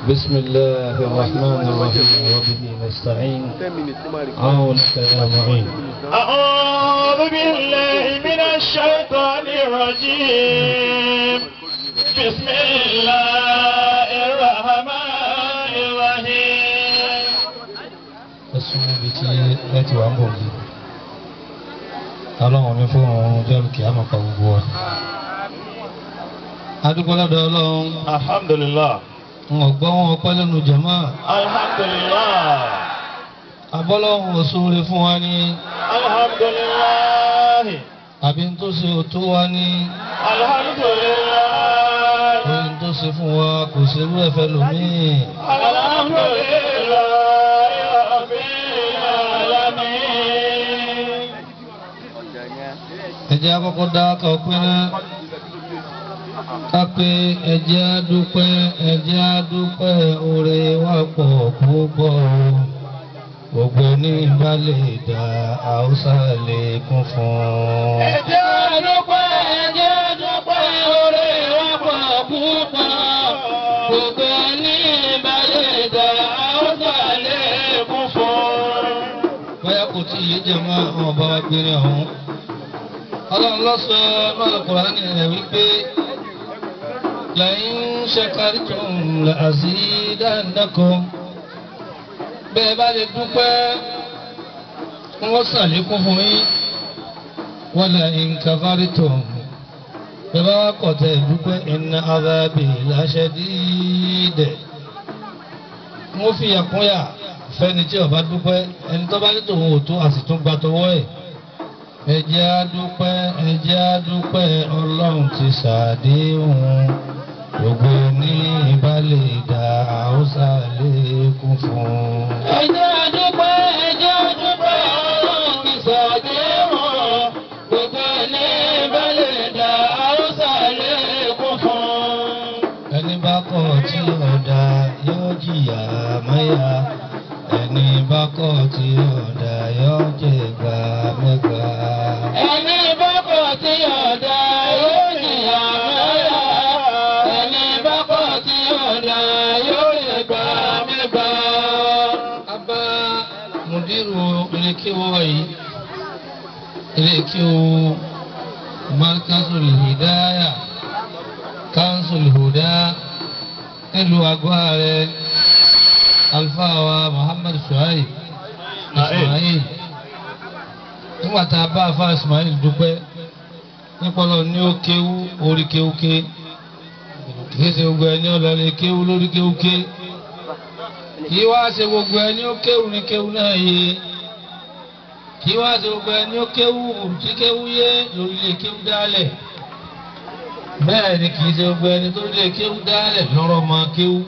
بسم الله الرحمن الرحيم وبه نستعين عونك يا معين أعوذ بالله من الشيطان الرجيم بسم الله الرحمن الرحيم ẹsùn ibi tí ẹ ti wà ń bọ̀ yìí ọlọ́run ní fún òun jẹ́rù kí á máa pa gbogbo wa. adúgbò lọ́dọ̀ ọlọ́run Alhamdulillah ń ọgbọ́n wọn ọpẹ́ lẹ́nu jẹ̀mọ́ Alhamdulillah abọ́lọ́run òṣòro fún wa ní Alhamdulillah àbí ń tó ṣe òtó wa ní Alhamdulillah oyin tó ṣe fún wa kò ṣe irú ẹ̀fẹ́ lòmíì Alhamdulillah Rabbil alamin ẹjẹ́ akọ́kọ́ dá ká ọpẹ́ náà ká pé ẹjẹ́ adúpẹ́ ẹjẹ́ adúpẹ́ oore wa pọ̀ púpọ̀ gbogbo ní ìbálẹ̀ ìdá haúsá lè kún fún. Ẹjẹ́ dúpẹ́, ẹjẹ́ dúpẹ́, oore wa pọ̀ púpọ̀. Gbogbo ní ìbálẹ̀ ìdá Haúsá lè kún fún. bóyá kò tí ì yé jẹ́ mọ́ àwọn ọba wa gbére ọ̀hún. ọlọ́run lọ́sọ̀ lọ́dọ̀ kùránì rẹ̀ wípé lẹ́yìn ṣẹ́kárìtún làzídánnákùn bẹ́ẹ̀ bá lè dúpẹ́ wọ́n ṣàlékún fún yín wọ́n lẹ́yìn kàfárìtún bẹ́ẹ̀ bá wà kọ̀tẹ́ ìdúpẹ́ inna azabi lashadid wọ́n fi yàkúnyà fẹ́ni tí ó bá dúpẹ́ ẹni tó bá ní tòun ò tó a sì tún gba tọwọ́ ẹ̀ ẹ jẹ́ á dúpẹ́ ẹ jẹ́ á dúpẹ́ ọlọ́run ti ṣàdéhùn gbogbo ní ìbálẹ̀ ìdá haúsá lẹ́kún fún. Ẹjẹ́ dúpẹ́, ẹjẹ́ dúpẹ́, Ọlọ́run ti ṣàdéhùn. Gbogbo ní ìbálẹ̀ ìdá Haúsá lè kún fún. ẹni bá kọ̀ tí ọ̀dà yóò jìyà mẹ́yà ẹni bá kọ̀ tí ọ̀dà yóò jẹ̀gbà mẹ́gbà. Ẹni bọ́kọ̀ tí ọ̀dà yóò jìyà mẹ́yà. Ẹni bọ́kọ̀ tí ọ̀dà yóò lè gbà mẹ́gbà. abá mùdírù ilékéwọ́ yìí ilékéwọ́ markazul hidaya kansul huda nílùú agbára alfáwa muhammad suhaib ismail nígbà tá a bá afá ismail dúpẹ́ nípọlọ ní ó kéwú orí kéwúké kìí ṣe gbogbo ẹni ọlọlẹ kéwú lórí kéwúké kì í wá ṣe gbogbo ẹni ó kéwù ní kéwù náà yé kì í wá ṣe gbogbo ẹni ó kéwù tí kéwù yé lórílẹ̀ kéwù dálẹ̀ bẹ́ẹ̀ ni kì í ṣe gbogbo ẹni tó lè kéwù dálẹ̀ lọ́rọ̀ máa kéwù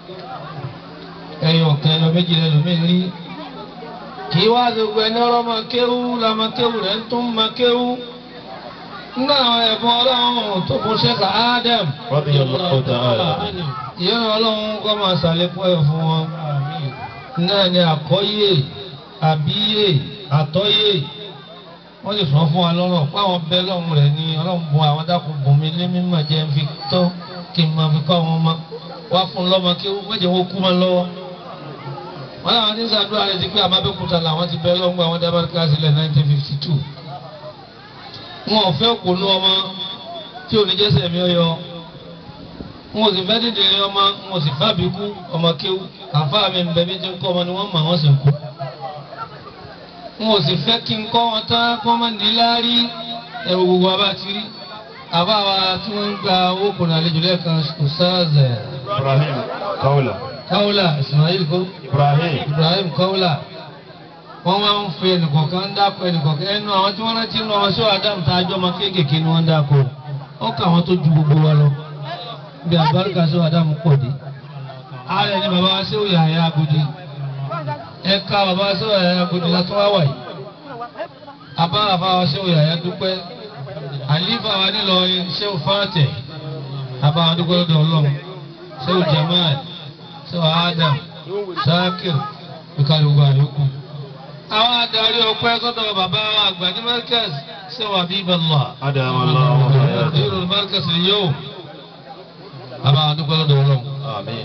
ẹyọ kan ẹyọ méjì lẹ́nu mi rí kì í wá ṣe gbogbo ẹni ọ̀rọ̀ máa kéwù lọ́mọ kéwù rẹ̀ ń tún máa kéwù nígbà àwọn ẹ̀bùn ọlọ́run tó fún ṣẹ́ka Adam Radiyallahu ta'ala. ìyẹn ọlọ́run kọ́ máa ṣàlékún ẹ̀ fún wọn náà ni àkọ́yè àbíyè àtọ́yè wọ́n lè sọ fún wa lọ́rọ̀ páwọn bẹ́ lọ́run rẹ̀ ni ọlọ́run bùn àwọn dákun bùn mi lé mímọ̀ jẹ́ ń fi tọ́ kí n máa fi kọ́ wọn mọ́ wá fún lọ́mọ kí wọ́n jẹ́ wọ́n kú mọ́ lọ́wọ́ wọ́n làwọn ní sàdúrà rẹ̀ ti pé àmàbẹ́kúta làwọn ti bẹ́ lọ́run gba àwọn dábàá sílẹ̀ 1952 wọn ò fẹ́ kùnú ọmọ tí oníjẹsẹ̀ mi ọyọ wọn ò sì fẹ́ dídì ní ọmọ wọn ò sì fábí kú ọmọ kéwú àfa mi ń bẹ bí tí ń kọ́ ọmọ ni wọ́n mọ̀ wọ́n sì ń kú. wọn ò sì fẹ́ kí n kọ́ wọn tán kí wọ́n má ní láárí ẹ̀rù gbogbo abá ti rí àbá wa tí wọ́n ń gba owó kùnà àlejò lẹ́ẹ̀kan ṣùsáàzẹ̀ Ibrahim Kaula. káwùlà Ismail kó Ibrahim. Ibrahim káwùlà wọ́n máa ń fi ẹnìkọ̀ọ̀kan ń dákọ̀ ẹnìkọ̀ọ̀kan ẹnu àwọn tí wọ́n rántí nínú ọmọ sí Adam tá a jọ ọmọ kéékèèké ni wọ́n ń dákọ̀ ó kà wọ́n tó ju gbogbo wa lọ bí àbáríkà sí Adam pọ̀ dé ààrẹ ni bàbá wa sí òye àyà agodi ẹ̀ka bàbá wa sí òye àyà agodi látọ́ wá wà yìí àbá bàbá wa sí òye àyà dúpẹ́ àlífà wa nílọrin sẹ́wọ̀n fàtẹ̀ àbá wa dúpẹ́ lọ́dọ̀ ọlọ́run sẹ́wọ̀n Jamal sẹ́wọ̀n Adam Sakir ìkàlẹ̀ gbogbo àyókù àwọn adarí ọpẹ́ sọ́dọ̀ bàbá wa àgbà ní Markaz sẹ́wọ̀n Habiballah Adam Allah wa hayatahu. ìrò Markaz yóò bàbá wa dúpẹ́ lọ́dọ̀ ọlọ́run Amin.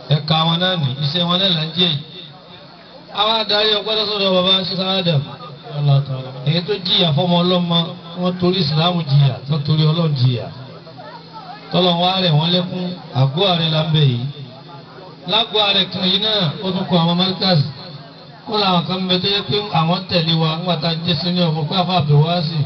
ẹ̀ka wọn náà ní iṣẹ́ wọn náà là ń jẹ́ yìí. àwọn adarí ọgbọ́dọ̀ sọ̀rọ̀ bàbá ṣíṣá Adam èyí tó jìyà fọmọ ọlọ́mọ wọn torí ìsìlámù jìyà tó torí ọlọ́run jìyà tọ́lọ̀ wá rẹ̀ wọ́n lẹ́kún àgọ́ ààrẹ là ń bẹ̀ yìí lágbo ààrẹ kan yìí náà ó tún kọ àwọn márkàsì kó làwọn kan bẹ tó yẹ pé àwọn tẹ̀lé wa nígbà tá a jẹ́ sínú ọ̀fọ̀ pé àfa àbẹ̀wáṣì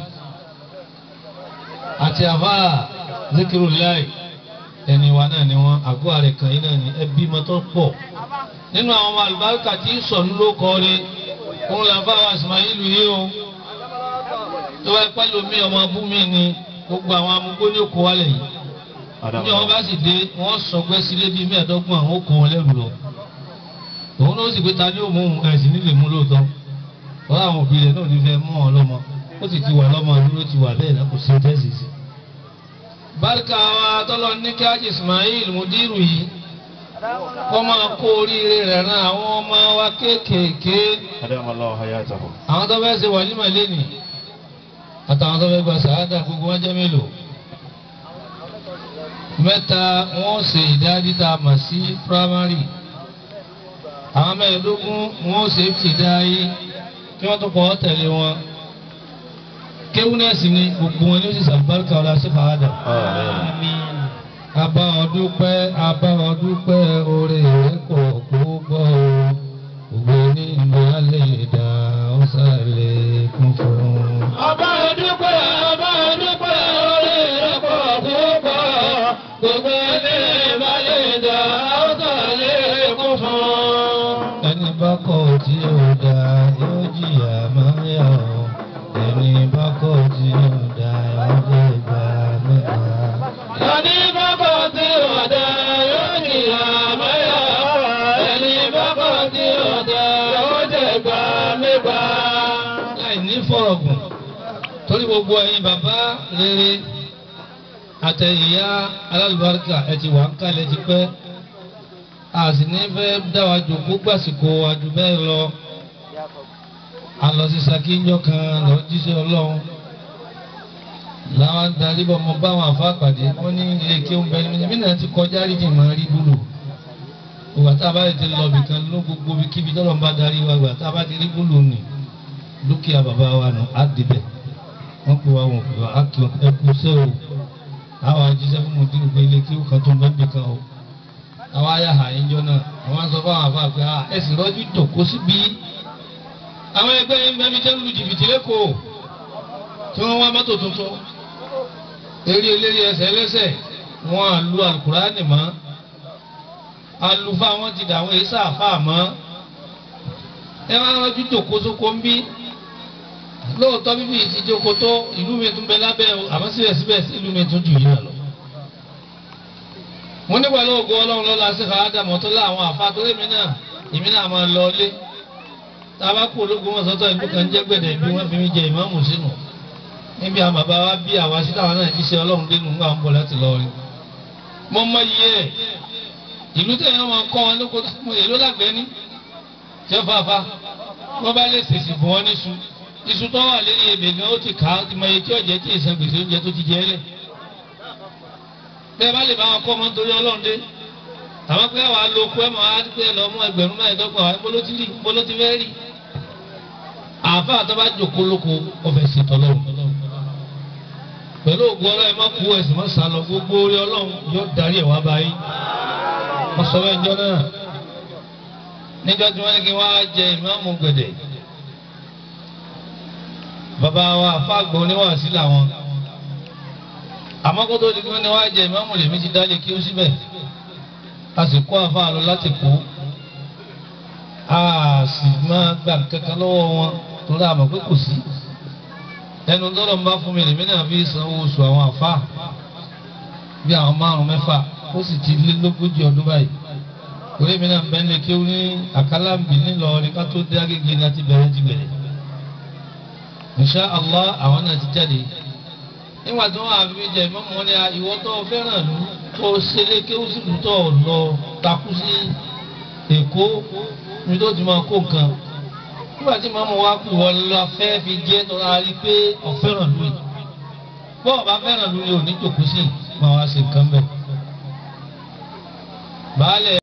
àti àfa Zikrullahi ẹni wa náà ni wọn àgọ́ ààrẹ kan yìí náà ni ẹbí mọ́tò pọ̀ nínú àwọn ọmọ àlùbáríkà tí ń sọ̀nù ló kọ́ rí òun là ń fà wá Ismail yìí o tó bá pẹ́ lómi ọmọ abú mi ni gbogbo àwọn amúgbó ní òkú wálẹ̀ yìí ní wọn bá sì dé wọn sọgbẹ́ sílé bíi mẹ́ẹ̀ẹ́dọ́gbọ̀n àwọn òkú wọn lẹ́rù lọ òun náà sì pé ta ni ó mú ẹ̀sìn nílé mú lóòótọ́ wọ́n àwọn òbí rẹ̀ náà ní fẹ́ mú wọn lọ́mọ ó sì ti wà lọ́mọ dúró ti wà bẹ́ẹ̀ náà kò sí tẹ́sí sí. bárkà wa tọ́lọ ní kí ájì Ismail mudiru yìí kọ́ máa kó oríire rẹ̀ ran àwọn ọmọ wa kéékèèké Adamallahu hayatahu. àwọn tó fẹ́ ṣe wàlímà lẹ́nìí àtàwọn tó fẹ́ gba sàádà gbogbo wọn jẹ́ mélòó mẹ́ta wọ́n ṣe ìdádí tá a mọ̀ sí primary àwọn mẹ́ẹ̀ẹ́dógún wọ́n ṣe fìdáyé kí wọ́n tó kọ́ tẹ̀lé wọn kéwúnẹ́sì ni gbogbo wọn ní ó sì sàbárìkà ọ̀la sí fàádà. Àmín. Abá ọdún pẹ́ abá ọdún pẹ́ oore rẹ̀ pọ̀ púpọ̀ o. Ògbó ní ìlú alẹ́ ìdá ọ̀sàlẹ̀ kún fún un. Ọba Odúpẹ́, ọba Odúpẹ́, orí rẹ̀ pọ̀ púpọ̀. Gbogbo ilé ìbálẹ̀ ìdá ọ̀sán lè kún fún. Ẹni bá kọ̀ tí ó dá yóò jìyà máa yà ọ́. Ẹni bá kọ̀ tí ó dá yóò jẹ́ ìgbà mẹ́ta. Ẹni bábọ̀ tí ọ̀dà yóò jìyà mẹ́yà. Ẹni bábọ̀ tí ọ̀dà yóò jẹ̀ gbà mẹ́gbà. láì ní fọ̀rọ̀gùn torí gbogbo ẹ̀yin bàbá rere àtẹ̀yìyá alálùbáríkà ẹ ti wà ń kalẹ̀ ti pẹ́ a sì ní fẹ́ dá wa jòkó gbàsìkò àjù bẹ́ẹ̀ lọ a lọ sí sakíńjọ́ kan lọ jíṣẹ́ ọlọ́run làwọn darí bọ́ mọ báwọn àfa pàdé wọ́n ní ilé kí ó ń bẹ ní náà ti kọjá rí jìnnà rí búlò ògbà tá a bá ti lọ bìkan ló gbogbo kíbi tọ́lọ́ ń bá darí wa gbà tá a bá ti rí búlò nì dúkìá bàbá wa nù á débẹ̀ wọ́n pè wá wọn pè wá á kí wọn ẹ kú sẹ́ o àwọn àjíṣẹ́ fún mọ̀tí gbogbo ilé kí ó kan tó ń bẹ́ẹ̀ bìkan o àwọn ayá àyín jọ náà àwọn sọ fún àwọn àfa pé à ẹ sì rọ́jú tòkó síbi àwọn ẹgbẹ́ yẹn bẹ́ẹ̀ mi jẹ́ lu jìbìtì lẹ́kọ̀ọ́ tí wọ́n wá mọ́tò tuntun eré eléré ẹsẹ̀ ẹlẹ́sẹ̀ wọn à lu alukurani mọ́ alufa wọn ti dà àwọn èyí sáfà mọ́ ẹ máa ń rọ́jú tòkó sóko ń bí lóòótọ́ bíbí ìtìjókòó tó ìlú mi tún bẹ lábẹ́ o àmọ́ síbẹ̀síbẹ̀ ìlú mi tún jù yín lọ. mo nígbà lóògùn ọlọ́run lọ́la sí fàádàmọ́ tó láwọn àfàtúrẹ́ mi náà èmi náà máa lọ ilé tá a bá kú ológun wọn sọ́tọ̀ ìlú kan jẹ́ gbẹ̀dẹ̀ bí wọ́n fi mi jẹ ìmáàmù sínú níbi àwọn bàbá wa bí àwa sí táwọn náà jíṣẹ́ ọlọ́run dénú ńgbà ń bọ̀ láti lọ rí. mo mọ iye ẹ̀ ìlú tẹ̀yìn wọn kọ́ wọn lóko èló lágbẹ́ ní jẹ́ fàáfà wọ́n bá lè ṣèṣì fún wọn níṣu iṣu tó wà lórí ebè gan ó ti kà á ti mọ iye tí ọ̀jẹ̀ tí ìsan gbèsè oúnjẹ tó ti jẹ́ lẹ̀. bẹ́ẹ̀ bá lè bá wọn kọ́ ọmọ nítorí ọlọ́run dé àwọn pé àwọn alóko ẹ̀ mọ̀ á pé ẹ lọ mú ẹgbẹ̀rún mẹ́ẹ̀ẹ́dọ́gbọ̀n àwọn ìbólótì rí ìbólótì fẹ́ rí. àáfà tó bá jòkó lóko ọbẹ̀ sí tọ́lọ́run. pẹ̀lú ògùn ọlọ́run má kú ẹ̀sìn má sá lọ gbogbo orí ọlọ́run yóò darí ẹ̀ wá báyìí. wọ́n sọ bẹ́ẹ̀ njọ́ náà níjọ́ tí wọ́n ní kí wọ́n á jẹ ìmáàmù gbẹ̀dẹ̀ bàbá wa àfáàgbọ oníwàásí làwọn àmọ́ kó tó di pé ní wàá jẹ ìmáàmù lèmi ti dálé kí ó síbẹ̀ a sì kó àfáà lọ láti kó a sì máa gbà kankan lọ́wọ́ wọn torí àmọ́ pé kò sí ẹnu tọ́lọ̀ ń bá fún mi lèmi náà fi sanwó oṣù àwọn àfáà bí àwọn márùn mẹ́fà ó sì ti lé lógójì ọdún báyìí orí mi náà bẹ́ẹ̀ lè kí ó ní àkàlàmbì ńìlọrin ká tó dé Agége láti bẹ̀rẹ̀ ti bẹ̀rẹ̀ insha allah àwọn náà ti jáde nígbà tí wọn àfi jẹ ìmọ̀mọ́ wọn ni ìwọ tó fẹ́ràn lù tó ṣẹlẹ̀ kéwù sí lù tó lọ takú sí èkó ní tó ti máa kó nǹkan nígbà tí mọ̀mọ́ wa kú wọn lọ fẹ́ fi jẹ́ tó ra rí pé ọ̀fẹ́ràn lù yìí bọ́ọ̀ bá fẹ́ràn lù yìí ò ní jòkó sí máa wá ṣe nǹkan bẹ́ẹ̀. baálẹ̀